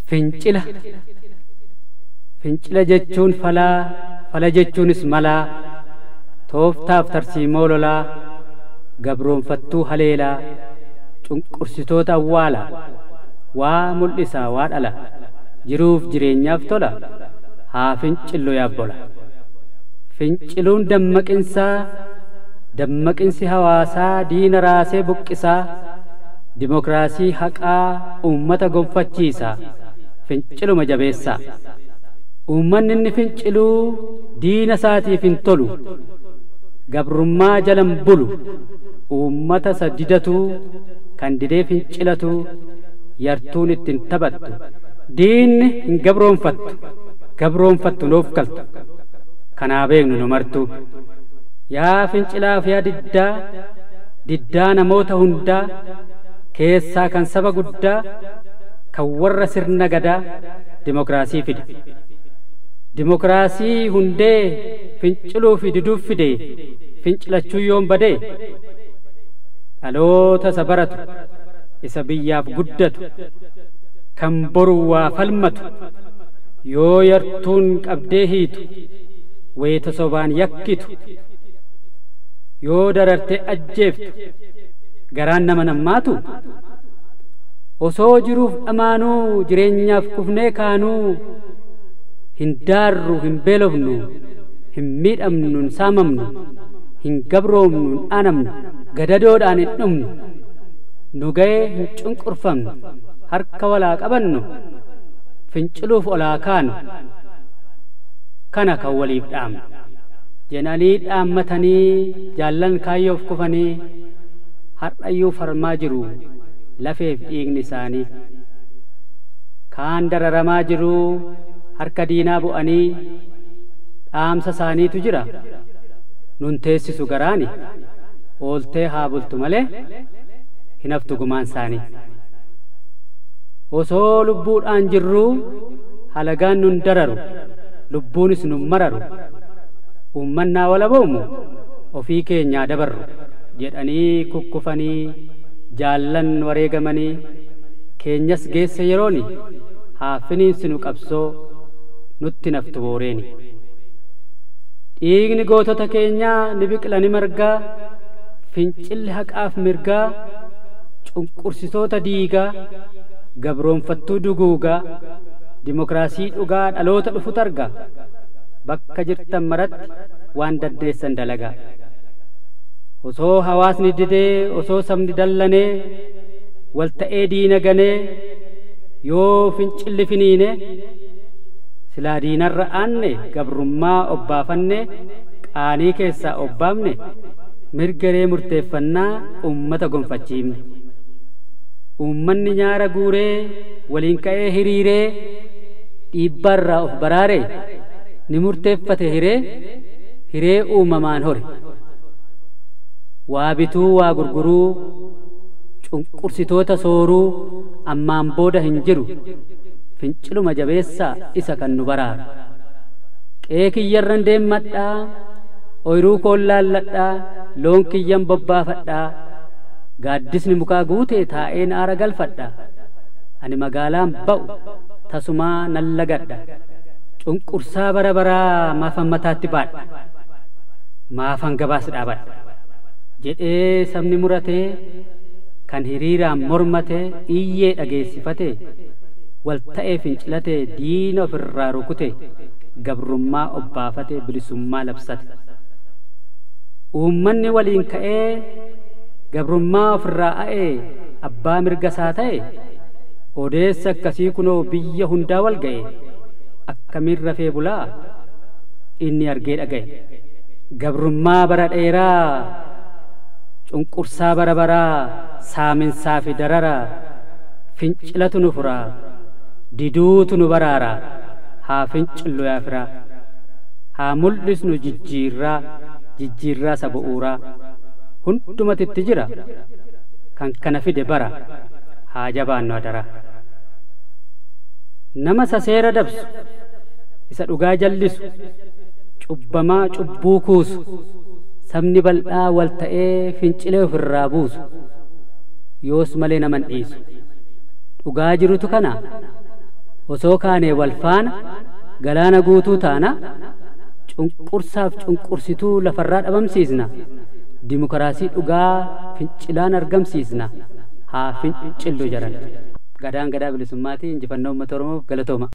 fincila fincila jechuun falaa fala jechuunis malaa tooftaaf tarsiimoo lolaa gabroonfattuu haleelaa cunqursitoota awwaala waa mul'isaa waa dhala jiruuf jireenyaaf tola haa fincillu yaabbola finciluun dammaqinsaa dammaqinsi hawaasaa diina raasee buqqisaa dimokiraasii haqaa ummata gonfachiisa finciluma jabeessaa ummanni inni finciluu diina isaatiif hin tolu gabrummaa jalan bulu ummata isa didatuu kan didee fincilatu yartuun ittiin taphattu diinni hin gabroonfattu gabroonfattu nuuf galtu kanaa beeknu nu martuu yaa fincilaaf yaa diddaa diddaa namoota hundaa keessaa kan saba guddaa kan warra sirna gadaa dimokiraasii fide dimokiraasii hundee finciluu fi diduuf fide fincilachuu yoon badee dhaloota isa baratu isa biyyaaf guddatu kan boru waa falmatu yoo yartuun qabdee hiitu wayita sobaan yakkitu yoo darartee ajjeeftu garaan nama nammaatu osoo jiruuf dhamaanuu jireenyaaf kufnee kaanuu hin daarru hin beelofnu hin miidhamnu hin saamamnu hin gabroomnu hin aanamnu gadadoodhaan hin dhumnu nu ga'ee hin cunqurfamnu harka walaa qabannu finciluuf olaa kaanu kana kan waliif dhaamnu jenanii dhaammatanii jaallan kaayyoof kufanii har'ayyuu farmaa jiru lafeef dhiigni isaanii kaan dararamaa jiru harka diinaa bu'anii dhaamsa isaaniitu jira nun teessisu garaani ooltee haa bultu malee hin haftu gumaan isaanii osoo lubbuudhaan jirruu halagaan nun dararu lubbuunis nun mararu ummannaa wala boomu ofii keenyaa dabarru jedhanii kukkufanii jaallan wareegamanii keenyas geesse yerooni haa finiinsinu qabsoo nutti naftu booreeni dhiigni gootota keenyaa ni biqila ni margaa fincilli haqaaf mirgaa cunqursitoota diigaa gabroonfattuu duguugaa dimokiraasii dhugaa dhaloota dhufu targa bakka jirtan maratti waan daddeessan dalagaa osoo hawaasni didee osoo sabni dallanee wal ta'ee diina ganee yoo fincilli finiine silaa diinarra aanne gabrummaa obbaafanne qaanii keessaa obbaafne mirgaree murteeffannaa ummata gonfachiifne ummanni nyaara guuree waliin ka'ee hiriiree dhiibbaarraa of baraare ni murteeffate hiree hiree uumamaan hore waa bituu waa gurguruu cunqursitoota sooruu ammaan booda hin jiru finciluma jabeessaa isa kan nu baraaru qe'ee kiyyarran deemmadhaa ooyiruu koon laalladhaa loon kiyyan bobbaafadhaa gaaddisni mukaa guutee taa'een aara galfadha ani magaalaan ba'u tasumaa nan lagadha cunqursaa bara baraa maafan mataatti baadha maafan gabaas dhaabadha jedhee sabni muratee kan hiriiraan mormatee iyyee dhageessifate wal ta'ee fincilate diina ofirraa rukute gabrummaa obbaafate bilisummaa labsate uummanni waliin ka'ee gabrummaa ofirraa a'ee abbaa mirga isaa ta'e odeessa akkasii kunoo biyya hundaa wal ga'e akkamiin rafee bulaa inni argee dhaga'e gabrummaa bara dheeraa cunqursaa bara baraa saaminsaa fi dararaa fincilatu nu furaa diduutu nu baraaraa haa fincillu yaa firaa haa mul'isnu jijjiirraa jijjiirraa isa bu'uuraa hundumatitti jira kan kana fide bara haa jabaannu adaraa nama isa seera dabsu isa dhugaa jallisu cubbamaa cubbuu kuusu sabni bal'aa wal ta'ee fincilee ofirraa buusu yoos malee naman dhiisu dhugaa jirutu kana osoo kaanee wal faana galaana guutuu taana cunqursaaf cunqursituu lafarraa dhabamsiisna dimokiraasii dhugaa fincilaan argamsiisna haa fincillu jedhan gadaan gadaa bilisummaatii injifannoo uummata oromoof galatooma